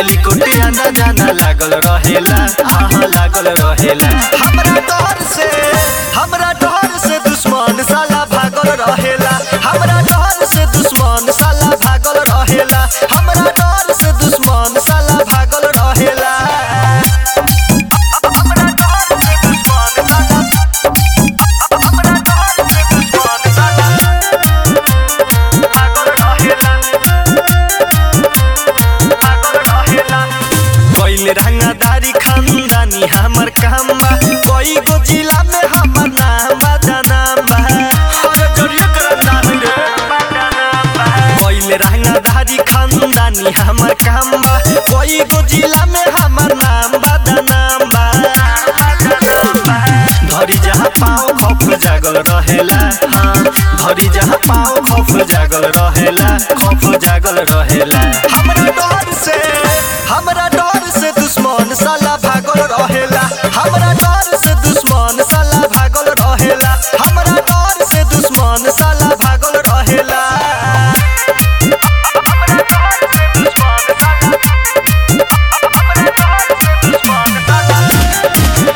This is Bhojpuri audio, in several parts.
टेलीकोटे आना जाना लागल रहेला हाँ लागल रहेला हमरा डर से हमरा डर से दुश्मन साला भागल रहेला हमरा डर से दुश्मन साला भागल रहेला हमरा डर से दुश्मन साला भागल रहेला हमरा डर से दुश्मन साला हमरा डर से दुश्मन साला भागल रहेला कोइल रंगदारी खानदानी हमर काम बा कोई गो जिला में हमर नाम बा जनाम बा अरे जरिए करम नाम रे कोइल रंगदारी खानदानी हमर काम बा कोई गो जिला में हमर नाम बा जनाम बा धरी जहाँ पाओ खौफ जागल रहेला हाँ धरी जहाँ पाओ खौफ जागल रहेला खौफ जागल रहेला हमरा डर से हमरा डर से दुश्मन साला भागल रहेला हमरा डर से दुश्मन साला भागल रहेला हमरा डर से दुश्मन साला भागल रहेला हमरा डर से दुश्मन साला हमरा डर से दुश्मन साला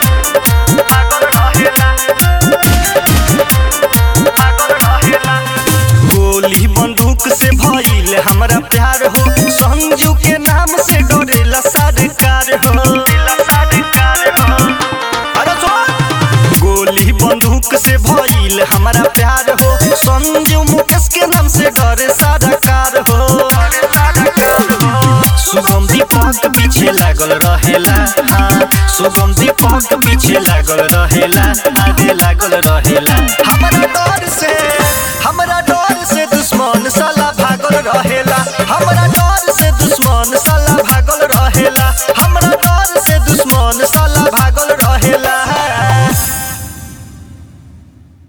गोली बंदूक से भइल हमरा प्यार हो संजू के नाम से डरेला सरकार हो अरे सुन! गोली बंदूक से भइल हमरा प्यार हो संजू मुकेश के नाम से डरे सरकार हो सुगम दीपक पीछे लागल रहेला हाँ सुगम दीपक पीछे लागल रहेला आगे लागल रहेला हमरा डर से हमरा डर से दुश्मन साला भागल रहेला हमरा डर से दुश्मन साला भागल रहेला हमरा डर से दुश्मन साला भागल